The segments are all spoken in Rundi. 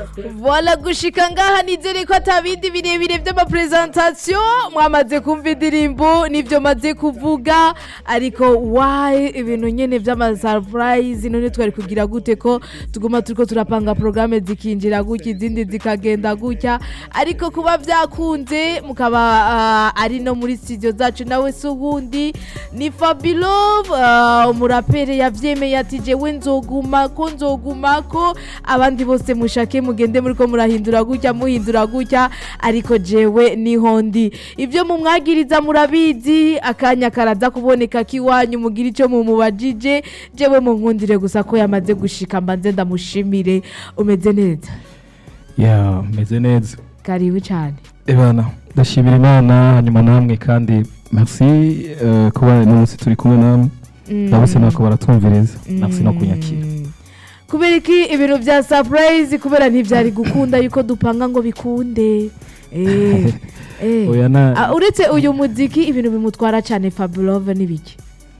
Voila gushika ngaha nizere ko atabindi birebire vy'amapresentation mwamaze kumva indirimbo nivyo maze kuvuga ariko why ibintu nyene vy'amasurprise none twari kugira gute ko tuguma turiko turapanga programme zikinjira gutya izindi zikagenda gutya ariko kuba vyakunze mukaba uh, ari no muri studio zacu nawe si ubundi ni Fabilove uh, umurapere yavyemeye ati jewe nzogumako nzogumako abandi bose mushake mugende muriko murahindura gutya muhindura gutya ariko jewe niho ndi ivyo mumwagiriza murabizi akanya karaza kuboneka kiwanyu mugira ico mumubajije jewe munkundire gusa ko yamaze gushika mbanze ndamushimire umeze neza ya meze neza karibu cyane ebana ndashimira imana hanyuma namwe kandi merci eh, kuba n'umunsi turi kumwe namwe ndabose nako baratwumviriza merci no kunyakira kubera iki ibintu vya surprise kubera ntivyari gukunda yuko dupanga ngo bikunde eh, eh. oya na Ah, uretse uyu muziki ibintu bimutwara cyane Fabulove n'ibiki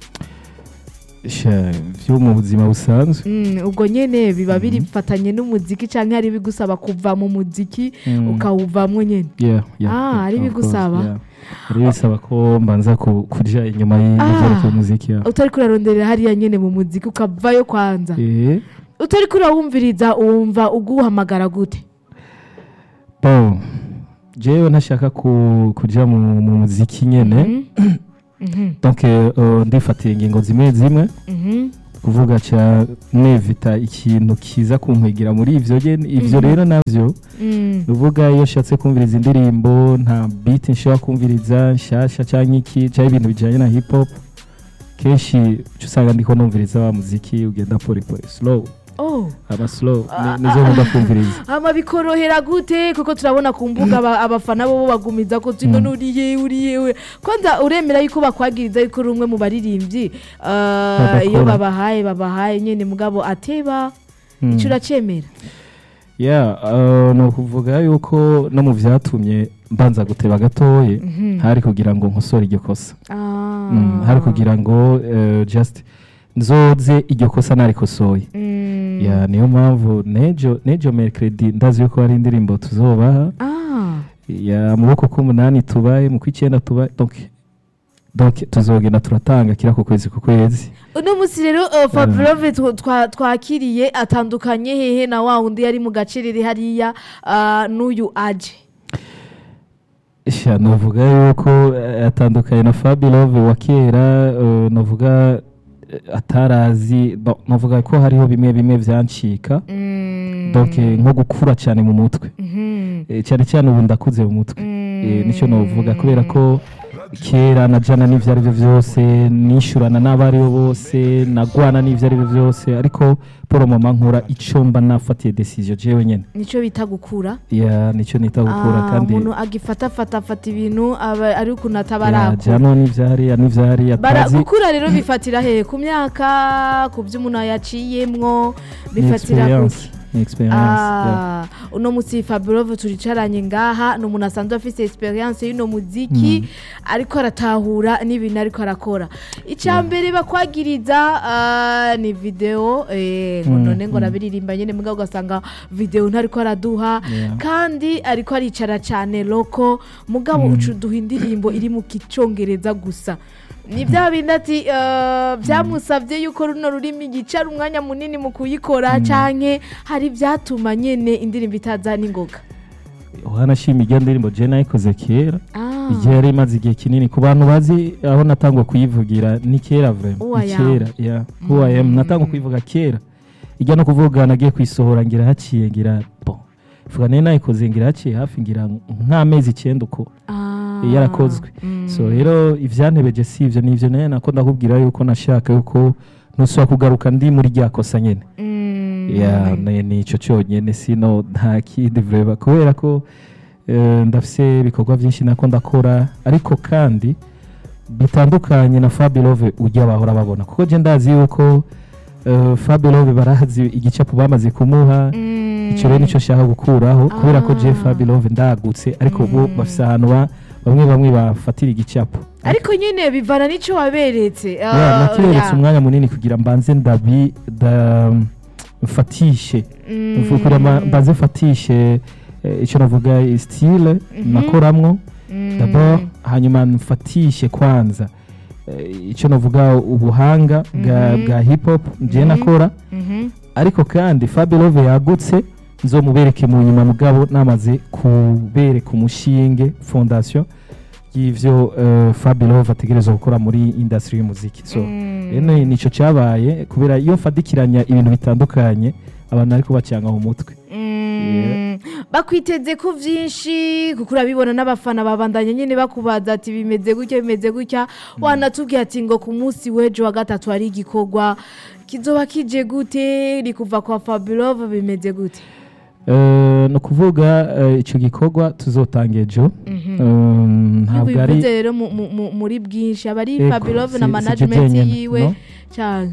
sha, vyo mu buzima busanzwe Mm, ubwo nyene biba birifatanye n'umuziki canke hari bigusaba kuva mu muziki Mm. ukawuvamwo nyene Yeah, yeah, Ah, yeah, ari of bigusaba? course, yeah. ari bisaba ko mbanza ku- kuja inyuma y'ivyerekeye umuziki ya utari kurarondera hariya nyene mu muziki ukavayo kwanza Eh, utari kurawumviriza uwumva uguhamagara gute bon jewe ntashaka ku- kuja mu mu muziki nyene Mhm, donc eh, ndifatiye ingingo zimwe zimwe mhm, kuvuga ca nevita ikintu kiza kunkwigira muri ivyo nyene ivyo rero navyo mm. uvuga iyo nshatse kumviriza indirimbo nta beat nshobora kumviriza nshasha canke iki canke ibintu bijanye na hip hop kenshi uca usanga ndiko numviriza wa muziki ugenda pole pole slow Oh. aba slow ni- nizo nkunda kumviriza hama bikorohera gute kuko turabona ku mbuga aba- abafana bo bagumiza ko tino uriye uriye kwanza uremera yuko bakwagiriza yuko uri umwe mu baririmbyi ah, Badakora. iyo babahaye babahaye nyene mugabo ateba Mm. ico uracemera yeah uh, ni ukuvuga yuko no mu vyatumye mbanza guteba gatoye hari kugira ngo nkosore iryo kosa Ah. Mm, hari kugira ngo eh, just nzoze iryo kosa narikosoye Mm. ya niyo mpamvu nejo nejo mercredi ndazi yuko hari indirimbo tuzobaha Ah. ya mu boko k'umunani tubaye mu kw'icyenda tubaye donc donc tuzogenda turatanga kira ku kwezi ku kwezi uno munsi rero uh, Fabulove tw- twa- twakiriye atandukanye hehe na wa wundi yari mu gacerere hariya ah, n'uyu aje sha novuga yuko eh, atandukanye na Fabilove wa kera eh, novuga eh, atarazi bon, novuga ko hariho bimwe bimwe vyancika Mm. donc eh, nko gukura cyane mu mutwe Mhm. Eh, cyane cyane ubu ndakuze mu mutwe Eh, nicyo Mm. novuga kubera ko kera najana n'ivyo ari byo byose nishurana n'abari bo bose nagwana n'ivyo ari byo byose ariko poro mama nkora ico mba nafatiye decision jewe nyene nico bita gukura ya nicyo nita gukura Ah, kandi umuntu agifatafatafata ibintu aba ari ukuntu ya, atabarakura jano n'ivyari n'ivyari Bara- atazi gukura rero bifatira hehe ku myaka ku byo umuntu yaciyemwo ni bifatira experience kuki ni experience ya. Ah, uno musi Fabulove turicaranye ngaha ni umuntu asanzwe afise experience y'uno muziki ariko aratahura n'ibintu ariko arakora icya mbere bakwagiriza ah, ni video eh, ngo Mm, none ngo mm. arabiririmba nyene mugabo ugasanga video ntariko araduha Yeah. kandi ariko aricara cyane loko mugabo uca uduha indirimbo iri mu kicongereza gusa ni bya bindi ati eh, byamusabye yuko runo rurimi yicara umwanya munini mu kuyikora canke hari ibyatuma nyene indirimbo itaza n'ingoga uhanashima irya ndirimbo je nayikoze kera Ah. igihe yari imaze igihe kinini ku bantu bazi aho natangwa kuyivugira ni kera vraiment Who I ni am. kera ya who I am natangwa kuyivuga kera ijya no kuvuga nagiye kuyisohora ngira haciye ngira bo vuga nayo nayikoze ngira haciye hafi ngira nk'amezi icyenda uko Ah. yarakozwe Mm. so rero ivyantebeje si ivyo ni ivyo nayo nako ndakubwira yuko nashaka yuko ntusubira kugaruka ndi muri rya kosa nyene Mm. ya ni ni ico cyonyine sino nta kindi vreba kubera ko eh, ndafise ibikorwa byinshi nako ndakora ariko kandi bitandukanye na Fabilove ujya bahora babona kuko je ndazi yuko eh, Fabilove barazi igicapo bamaze kumuha Mm. ico rero nico shaka gukuraho kubera ko je Ah. Fabilove ndagutse ariko bo bafise ahantu ba- bamwe bamwe bafatira igicapo ariko nyine bivana n'icyo waberetse ya nakiberetse umwanya munini kugira mbanze ndabi da mfatishe mvukura mbanze mfatishe eh, icyo navuga style Mhm. nakoramwo Mm. d'abord hanyuma mfatishe kwanza eh, icyo navuga ubuhanga bwa, Mhm. bwa hip hop nje Mhm. nakora Mhm. ariko kandi Fabelove yagutse nzomubereke mu nyuma mugabo namaze kubereka umushinge fondation y'ivyo uh, Fabelove ategerezwa gukora muri industry y'umuziki so Mm. rero nico cyabaye kubera iyo mfadikiranya ibintu bitandukanye abantu ariko bacanga mu mutwe Mm. bakwiteze ko byinshi kuko urabibona n'abafana babandanya nyine bakubaza ati bimeze gutya bimeze gutya wanatubwiye ati ngo ku munsi w'ejo wa gatatu hari igikorwa kizoba kije gute ni kuva kwa fabulove bimeze gute Eh, ni ukuvuga eh, ico gikorwa tuzotanga ejo Um, ntabwo ari ntibivuze rero mu- mu- mu- muri bwinshi aba ari Ego, fabulove na si- si management je jenyene, yiwe no? cyane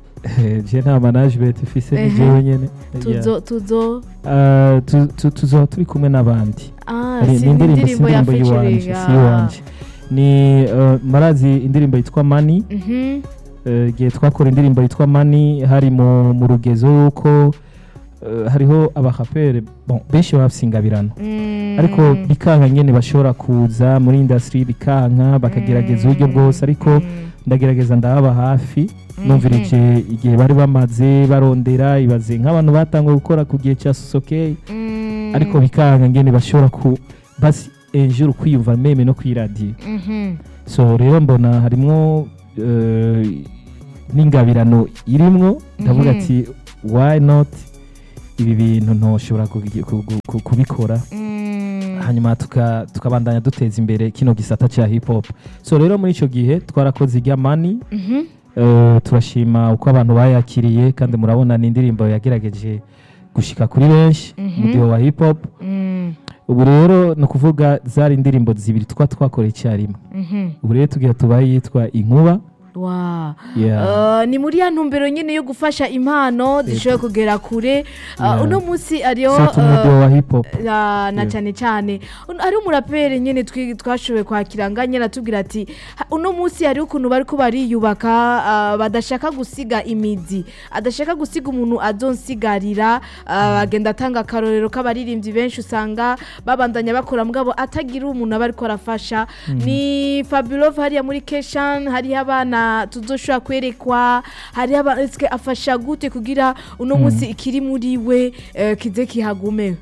je nta management ifise ni Ehe. jewe nyene Yeah. tuzo tuzo Eh, tu- tu- tuzoba turi kumwe n'abandi ah Ari- si ni indirimbo si indirimbo ya indirimbo yiwanje featuring si iwanje ni eh, marazi indirimbo yitwa mani mhm eh, igihe twakora indirimbo yitwa mani hari mu mu rugezo yuko eh, hariho abahapere bon benshi babasingabirana Mm. ariko bikanka nyene bashobora kuza muri industry bikanka bakagerageza uburyo bwose ariko Mm. ndagerageza ndababa hafi numvirije igihe bari bamaze barondera ibaze nk'abantu batanguye gukora ku gihe cya sosokeye Mm. ariko bikanka ngene bashobora ku basi enjuru kwiyumva meme no kwiradiyo Mhm. so rero mbona harimwo eh, n'ingabirano irimwo ndavuga Mhm. ati why not ibi bintu ntoshobora kugi- ku- ku- ku- kubikora Mm. hanyuma tuka- tukabandanya duteza imbere kino gisata cya hip hop so rero muri icyo gihe twarakoze irya mani Mhm. Eh, turashima uko abantu bayakiriye kandi murabona ni indirimbo yagerageje gushika kuri benshi Mhm. umudiho wa hip hop Mm. ubu rero ni ukuvuga zari indirimbo zibiri twa twakoreye icyarimwe Mhm. ubu rero tugira tubaye yitwa inkuba Wow. Yeah. Uh, ni muri ya ntumbero nyine yo gufasha impano zishoboye kugera kure Uh, Yeah. uno munsi ariyo Sata umudiho wa hip hop na na Yeah. cyane cyane Un- ari umuraperi nyine twi- twashoboye kwakira nga nyine atubwira ati "Ha- uno munsi hari ukuntu bari ko bariyubaka ah, badashaka gusiga imizi adashaka gusiga umuntu azonsigarira ah, agenda atanga akarorero k'abaririmbyi benshi usanga babandanya bakora mugabo atagira umuntu aba ariko arafasha ni fabulove hariya muri keshan hariho abana tuzoshobora kwerekwa hariho aba- ese afasha gute kugira uno munsi ikiri muri we eh, kize kihagume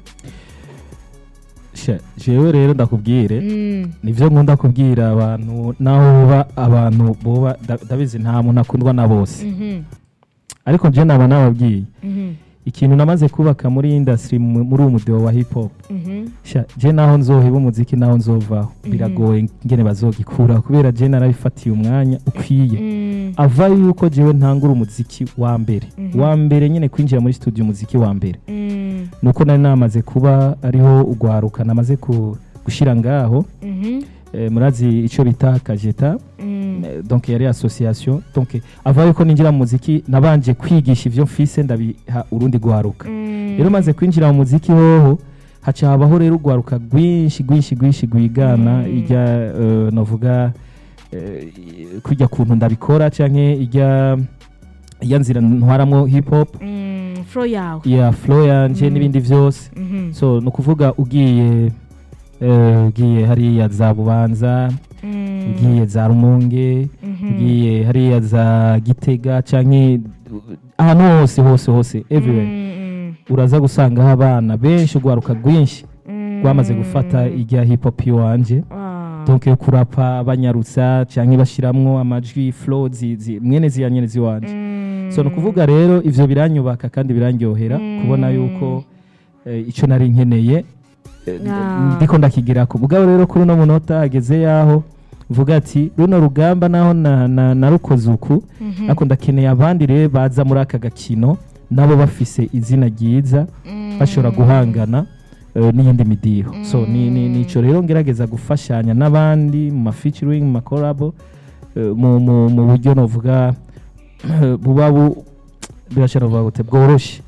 Sha, jewe rero ndakubwire Mm. nivyo nkunda kubwira abantu naho boba abantu boba nda- ndabizi nta muntu akundwa na bose Mhm. ariko je naba nababwiye Mhm. ikintu namaze kubaka muri industry mu- muri uwo mudiho wa hip hop Mhm. Sha, je naho nzoheba umuziki naho nzovaho biragoye ngene bazogikura kubera je narabifatiye umwanya ukwiye Mm. ava yuko jewe ntangura umuziki wa mbere Mhm. wa mbere nyene kwinjira muri studio umuziki wa mbere Mm. nuko nari namaze kuba ariho ugwaruka namaze ku- gushira ngaho Mhm. eh, murazi ico bita kajeta Mm. Eh, donc yari association donc ava yuko ninjira mu muziki nabanje kwigisha ivyo mfise ndabiha urundi gwaruka Mm. rero maze kwinjira mu muziki hoho haca habaho rero urwaruka rwinshi rwinshi rwinshi rwigana Mm. ijya eh, navuga eh, kujya kuntu ndabikora canke ijya ijya nzira ntwaramwo hip hop Mm. flow yawe ya flow yanje Mm. n'ibindi vyose Mhm. so ni ukuvuga ugiye eh, ugiye hariya za bubanza Mm. ugiye za rumonge Mhm. ugiye hariya za gitega canke ahantu hose hose hose everywhere Mm. uraza gusangaho abana benshi urwaruka rwinshi Mm. rwamaze gufata ijya hip hop iwanje Ah. donc yo kurapa banyarutsa canke bashiramwo amajwi flow zi- zi- mwene ziya nyene ziwanje Mm. so ni ukuvuga rero ivyo biranyubaka kandi birandyohera Mm. kubona yuko eh, ico nari nkeneye eh, Ah. ndiko ndakigirako mugabo rero kuri uno munota hageze yaho vuga ati runo rugamba naho na- na- narukoze uku Mhm. ariko ndakeneye abandi rero baza muri aka gakino nabo bafise izina ryiza Mm. bashobora guhangana eh, n'iyindi midiho so ni ni- nico rero ngerageza gufashanya n'abandi mu ma featuring mu ma collabo eh, mu mu- mu buryo novuga buba bu birashobora kuvuga gute bworoshe Mm.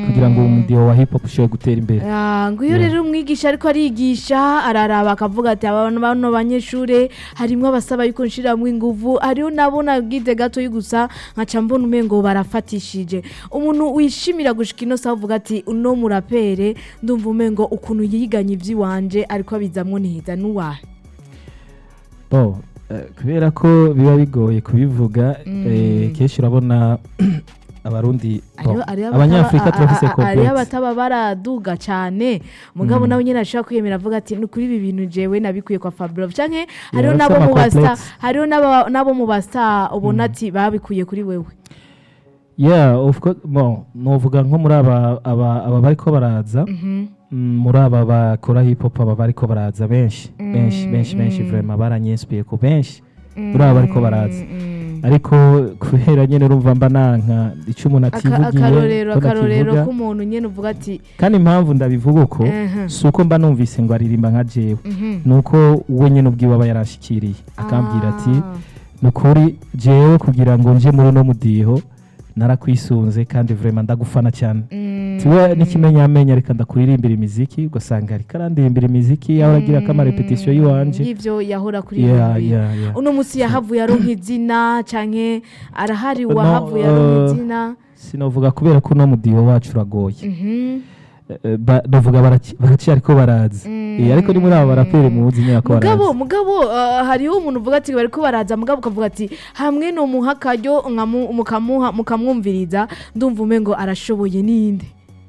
kugira ngo umudiho wa hip hop ushobore gutera imbere Ah, ngo iyo Yeah. rero umwigisha ariko arigisha araraba akavuga ati abantu bano banyeshure harimwo abasaba yuko nshiramwo inguvu hariho nabo nagize gatoyi gusa nkaca mbona umengo barafatishije umuntu wishimira gushika ino saha uvuga ati uno murapere ndumva umengo ukuntu yiganye ivy'iwanje ariko abizamwo neza n'uwahe Bo, eh, kubera ko biba bigoye kubivuga eh, kenshi urabona abarundi bo, Hariho- hariho abataba- abanyafurika a- a- turafise a- hariho complexe abataba baraduga cane mugabo nawe nyene ashobora kwiyemera avuga ati ni kuri ibi bintu jewe nabikuye kwa Fabio canke hariho bafise nabo mu basta ama-complexe. hariho nabo nabo mu basta ubona ati babikuye kuri wewe yeah of course bon novuga nko muri aba aba aba bariko baraza Mhm. mm, muri aba bakora hip hop aba bariko baraza benshi benshi benshi benshi vraiment baranyinspiye ku benshi muri aba bariko baraza Mm. ariko kubera nyene urumva mba nanka ico umuntu Aka- ativugiye akarorero ko akarorero nakivuga. k'umuntu nyene uvuga ati kandi impamvu ndabivuga uko Mhm. si uko mba numvise ngo aririmba nka jewe mhm. ni uko we nyine ubwiwe aba yarashikiriye akambwira ati Ah. ni ukuri jewe kugira ngo nje muri uno mudiho narakwisunze kandi vraiment ndagufana cyane Mm. tiwe n'ikimenyamenya reka ndakuririmbira imiziki ugasanga ariko arandirimbira imiziki yaho aragira ko amarepetisiyo y'iwanje y'ivyo yahora kuri Yeah, wewe. yeah, yeah. uno musi yahavuye aronka izina canke arahari No, wahavuye aronka uh, izina sinovuga kubera ko uno mudiho wacu uragoye Mhm. Eh, ba- ndavuga baraki- baracyari ko baraza Eh, ariko ni muri abo baraperi muzi nyine ko mugabo baraza mugabo uh, hariho umuntu uvuga ati bariko baraza mugabo ukavuga ati hamwe no muha akaryo nkamu- mukamuha mukamwumviriza ndumva umengo arashoboye ninde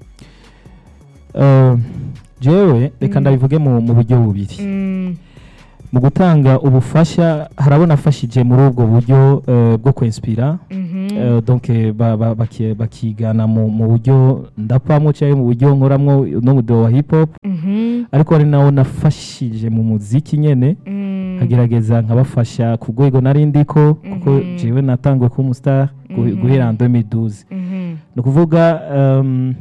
Eh, jewe reka ndabivuge mu mu buryo bubiri Mm, mu gutanga ubufasha harabona afashije muri ubwo buryo eh, bwo kwinspira mhm. Eh, donc eh, ba- ba- baki- bakigana mu mu buryo ndapamo cyangwa mu buryo nkoramwo n'umudo wa hip hop Mhm. ariko ari nawo nafashije mu muziki nyene Mm. nkagerageza nkabafasha ku rwego nari ndiko kuko Mhm. jewe natanguye kuba umustar gu- Mhm. guhera en 2012 Mhm. ni ukuvuga um,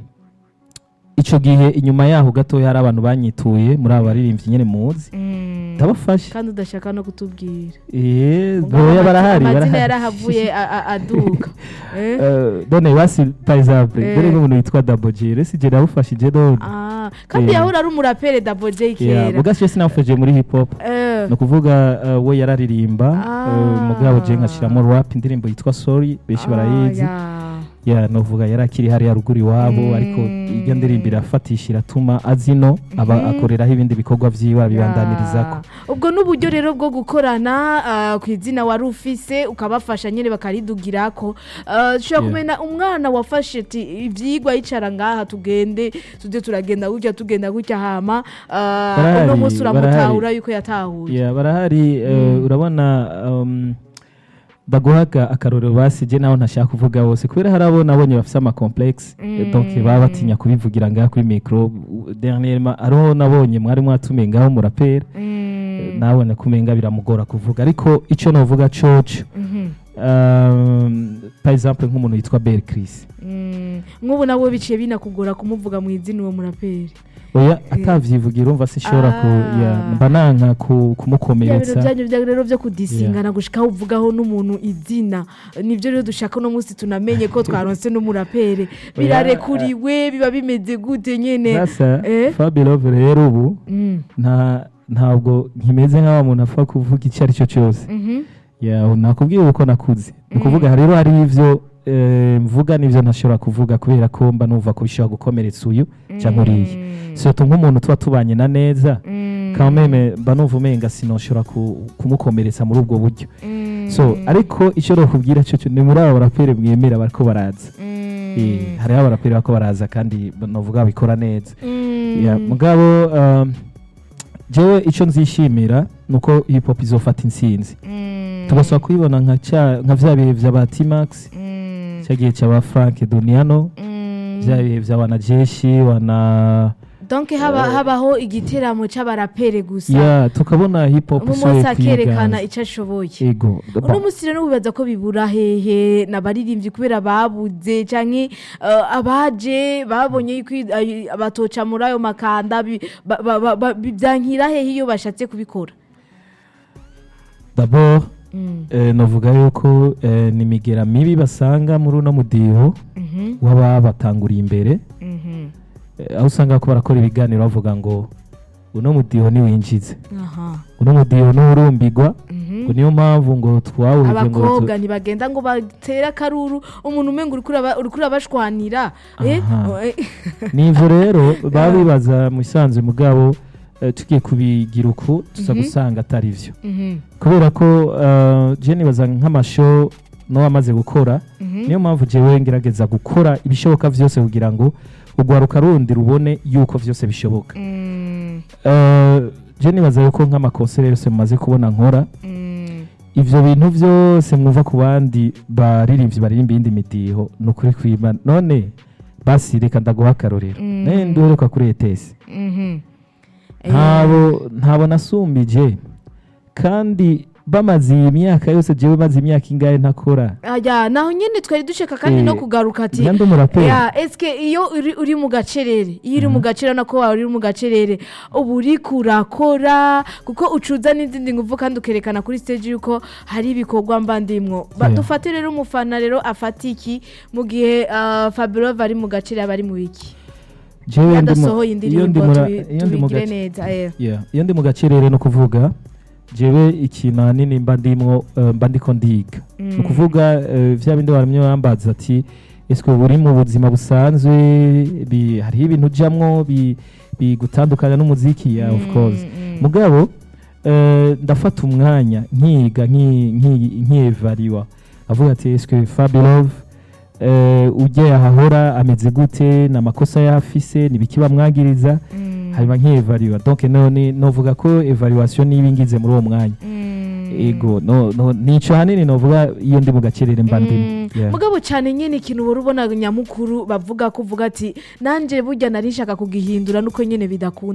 ico gihe inyuma yaho gatoya hari abantu banyituye muri abo baririmbyi nyene muzi Mm. ndabafasha kandi udashaka no kutubwira eh Mugabo boya amazina- barahari amazina barahari yarahavuye a- a- aduka Eh? Eh, done basi par exemple Eh. dore nk'umuntu witwa Double J resi je nabufashije done Ah, kandi Eh. yahora ari umurapere Double J yeah kera muga je sinamufashije muri hip hop Eh. ni ukuvuga eh, we yararirimba Ah. eh, mugabo je nkashiramo rap indirimbo yitwa sorry benshi Ah, barayizi ya. ya novuga yari akiri hariya ruguru iwabo Mm. ariko iryo ndirimbo irafatisha iratuma azino aba Mhm. akoreraho ibindi bikorwa vyiwe abibandaniririzako Ya. ubwo n'uburyo rero bwo gukorana ah, ku izina wari ufise ukabafasha nyine bakaridugirako Ah, ushobora Yeah. kumenya umwana wafashe ati ivyigwa yicara ngaha tugende tuze turagenda gutya tugenda gutya hama ah, Barahari, uno munsi barahari. uramutahura yuko yatahuye ya barahari eh, Mm. urabona um, ndaguhaga akarorero basije naho ntashaka kuvuga bose kubera hari abo nabonye bafise ama complexe Mm. donc baba batinya kubivugira ngaha kuri micro dernièrement ariho nabonye mwari mwatumiye ngaho murapera Mm. nabone kumenga biramugora kuvuga ariko ico novuga coco Mhm. um, par exemple nk'umuntu yitwa Bel Chris Mm. nk'ubu nawe biciye binakugora kumuvuga mu izina uwo muraperi oya atavyivugira urumva sinshobora ku Ah. ya, mba nanka ku- bya bintu kumukomeretsa byanyu bya rero byo kudisingana gushikaho uvugaho n'umuntu izina nibyo rero dushaka uno munsi tunamenye ko twaronse n'umurapere birarekuriwe biba bimeze gute nyene sasa Eh? Fabulous rero ubu Mm. nta ntabwo nkimeze nk'aho umuntu apfa kuvuga icyo ari cyo cyose Mhm. Ya, nakubwiye uko nakuze ni ukuvuga rero hari ivyo eh, mvuga n'ivyo ntashobora kuvuga kubera ko mba numva ko bishobora gukomeretsa uyu cyangwa uriya Mm. surtout nk'umuntu tuba tubanye na neza Mm. quand même mba numva umenga sinoshobora ku- kumukomeretsa muri ubwo buryo Mm. so ariko icyo nokubwira cyo cyo ni muri abo baraperi mwemera bariko baraza Mm. Eh, hariho abaraperi bariko baraza kandi novuga babikora neza Mm. Ya, mugabo um, jewe icyo nzishimira ni uko hip hop izofata intsinzi Mm. tugasaba kuyibona nka cya- nka vya bihe vya ba T-Max Mm. cya gihe cya ba Frank Duniano Mm. vya bihe vya wanajeshi wana donc haba habaho igiteramo c'abarapere gusa ya tukabona hip hop umu isohoye munsi akerekana kwiganza ico ashoboye ego uno munsi rero wibaza ko bibura hehe n'abaririmbyi kubera babuze canke eh, abaje babonye yuko i- ay- batoca muri ayo makanda bi- ba- ba- ba- ba- bi- vyankira hehe iyo bashatse kubikora d'abord Mm. eh, novuga yuko eh, ni imigera mibi basanga muri uno mudiho Mhm. w'ababatanguriye imbere Mhm. Eh, aho usanga ko barakora ibiganiro bavuga ngo uno mudiho niwinjize aha uno mudiho nturumbigwa Mhm. ngo niyo mpamvu ngo twawuje ngo tu- abakobwa ntibagenda ngo batere akaruru umuntu umenga uriko uraba- uriko urabashwanira eh? Aha. Eh, nivyo rero baba bibaza mu isanzwe mugabo eh, tugiye kubigira uku tuza Mhm. gusanga atari vyo mhm, kubera ko eh, je nibaza nk'amasho no wamaze gukora mhm. niyo mpamvu jewe ngerageza gukora ibishoboka vyose kugira ngo urwaruka rundi rubone yuko vyose bishoboka Mm, Eh, je nibaza yuko nk'amakonsere yose mumaze kubona nkora mm, ivyo bintu vyose mwumva ku bandi baririmbyi baririmba iyindi midiho ni ukuri kwima none basi reka ndaguha akarorero Mm. naye nduheruka kuri etesi mhm. Eh, ntabo ntabo nasumbije kandi bamaze iyi myaka yose jewe maze imyaka ingahe ntakora aya naho nyine twari dushaka kandi Eh, no kugaruka ati ndi umuraperi ya eske iyo uri, uri mu gacerere iyo uri mu gacerere nako wawe uri mu gacerere uba uri kurakora kuko ucuza n'izindi nguvu kandi ukerekana kuri stage yuko hari ibikorwa mbandimwo Ba- Yeah. dufate rero umufana rero afata iki mu gihe uh, Fabirova ari mu gacerere aba ari mu biki jewe ndi mu- yadasohoye iyo ndi indirimbo mura- tubi- iyo ndi mu tubigire gace- neza eh. Yeah, iyo ndi mu gacerere no kuvuga jewe ikintu ahanini mba ndimwo eh, mba ndiko ndiga ni ukuvuga eh, vya bindi waramye wambaza ati ese uba uri mu buzima busanzwe bi- hariho ibintu ujamwo bi- bigutandukanya n'umuziki ya of course Mm, mm. mugabo eh, ndafata umwanya nkiga nki- nki- nkiyevariwa avuga ati ese fabirove ujya yahahora ameze gute ni amakosa yafise ni ibiki bamwagiriza Mm, hanyuma nk'iyevariwa donc none novuga ko evaluation niba ingize muri uwo mwanya mm. ego no, no, nico hanini novuga iyo ndi mu gacerere mba ndimo Mm, Yeah. mugabo cyane nyine ikintu wari ubona nyamukuru bavuga ko uvuga ati nanjye burya nari nshaka kugihindura nuko nyine bidakunda